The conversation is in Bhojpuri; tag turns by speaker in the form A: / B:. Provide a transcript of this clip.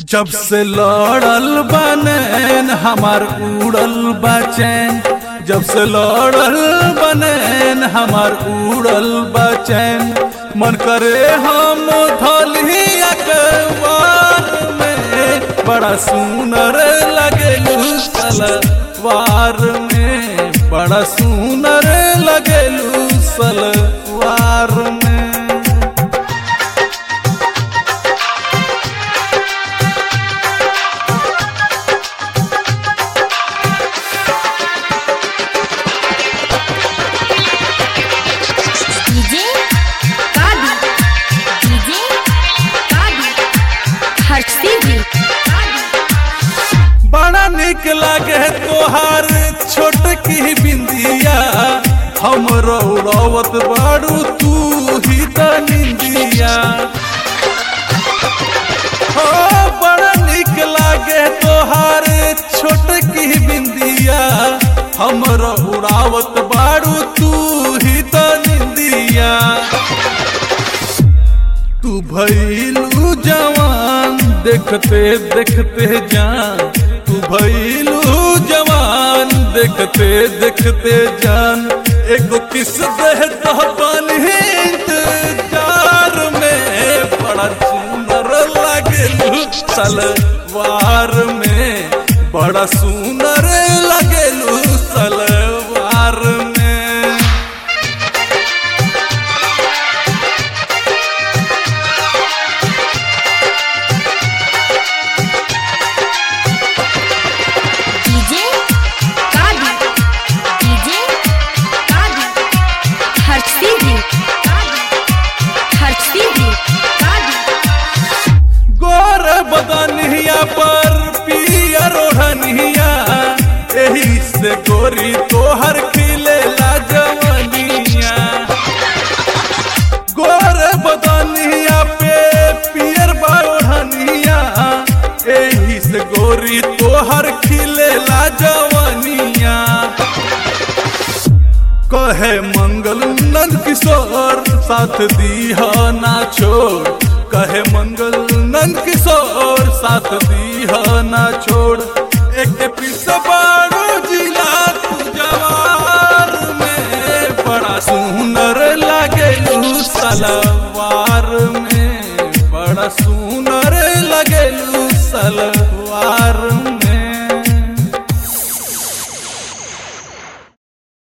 A: जब से लड़ल बनेन हमार उड़ल बचैन जब से लड़ल बनेन हमार उड़ल बचैन मन करे हम धलही अखबार में बड़ा सुनर लगे सलवार में बड़ा सुनर लगे सलवार में
B: डीजे कादी डीजे कादी हर्षी भी
A: बड़ा निक लागे तोहार छोट की बिंदिया हम रौड़वत बाड़ू तू ही त निंदिया हो बड़ा निक लागे तोहार छोट की बिंदिया हम रौड़ावत बाड़ू तू ही त निंदिया तू भैलू जवान देखते देखते जान तू भैलू जवान देखते देखते जान एगो किस दे तो पानी इंतजार में बड़ा सुंदर लगेलू सलवार में बड़ा सुंदर लगेलू सलवार में
B: डीजे कादी डीजे कादी हर्षी भी हर्षी भी
A: गोर बदनिया पर पियर ओढ़निया एही से गोरी तोहर खिले जवनिया गोर बदनिया पे पियर ओढ़निया एही से गोरी तोहर खिले जवनिया कहे मंगल नंद किशोर साथ दीहा ना छोड़ कहे मंगल नंद किशोर साथ दीहा ना छोड़ एक पिस बाड़ू जिला तू जवार में बड़ा सुंदर लगे सलवार में बड़ा सुंदर लगे सलवार